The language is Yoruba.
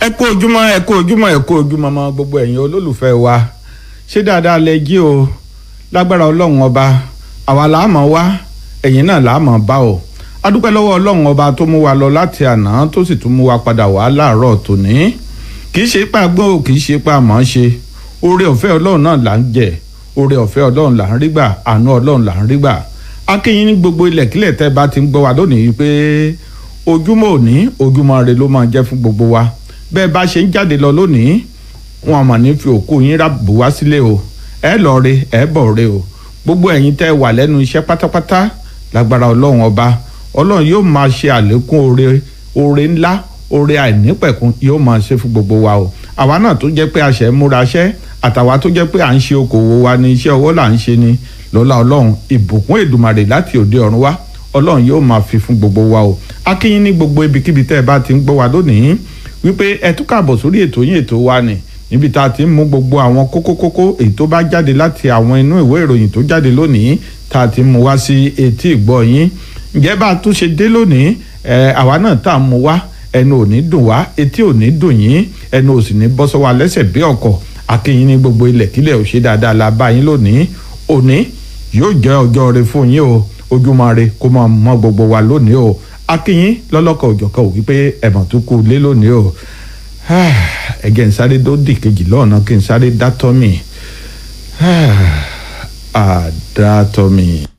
ẹ kú ojúmọ́ ẹ kú ojúmọ́ ẹ kú ojúmọ́ mọ́ gbogbo ẹ̀yin olólùfẹ́ wa ṣé dáadáa lẹ jí o lágbára ọlọ́run ọba àwa làá mọ̀ wá ẹ̀yin náà làá mọ̀ bá o adúpẹ́ lọ́wọ́ ọlọ́run ọba tó mú wa lọ láti àná tó sì tún mú wa padà wá láàárọ̀ tòní kì í ṣe pa gbọ́ kì í ṣe pa mọ̀ ṣe oore ọ̀fẹ́ ọlọ́run náà là ń jẹ oore ọ̀fẹ́ ọlọ́run là ń rí gbà àánú ọlọ́run là ń rí gbà akínyìn ní gbogbo ilẹ̀kílẹ̀ tẹ́ bá ti ń gbọ́ wa lónìí pé ojúmọ́ òní ojúmọ́ rẹ ló máa jẹ́ fún gbogbo wa bẹ́ẹ̀ bá ṣe ń jáde lọ lónìí wọn àmọ̀ ní fi òkú yín rábù wá sílé o ẹ lọ re ẹ bọ̀ re o gbogbo ẹ̀yin tẹ́ wà lẹ́nu iṣẹ́ pátápátá lágbára ọlọ́run ọba ọlọ́run yóò máa ṣe àlékún oore oore ńlá oore àìnípẹ̀kun yóò máa ṣe fún gbogbo wa o àwa náà tó jẹ́ pé a ṣẹ̀ ń múra ṣẹ́ àtàwa tó jẹ́ pé à ń ṣe okòwò wa ní iṣẹ́ ọwọ́ là ń ṣe ni lọ́lá ọlọ́run ìbùkún èdùmàrè láti òde ọ̀run wá ọlọ́run yóò máa fi fún gbogbo wa o akínyín ní gbogbo ibikíbi tẹ́ ẹ bá ti ń gbọ́ wa lónìí wípé ẹ tún kàbọ̀ sórí ètò yín ètò wa ni níbi tá a ti ń mú gbogbo àwọn kókó-kókó èyí tó bá jáde láti àwọn inú ìwé ìròyìn tó jáde lónìí tá a ti mú wá sí etí ìgbọ́ yín ǹjẹ́ bá a tún ṣe dé lónìí ẹ àwa náà tá a mú wá ẹnu ò ní dùn wá etí ò ní dùn yín ẹnu ò sì ní bọ́ sọ́wọ́ alẹ́sẹ̀ bí ọkọ̀ akínyín ní gbogbo ilẹ̀ kílẹ̀ ò ṣe dáadáa la bá yín lónìí òní yóò jẹ́ ọjọ́ rẹ fún yín o ojúmọ́ rẹ kó máa mọ́ gbogbo wa lónìí o akínyín lọ́lọ́kọ̀ òjọ̀kọ̀ ò wípé ẹ̀mọ̀ tó kú lé lónìí o ẹ̀gẹ́ ń sáré tó dì kejì lọ́ọ̀nà kí n sáré dátọ́ mi àdátọ́ mi.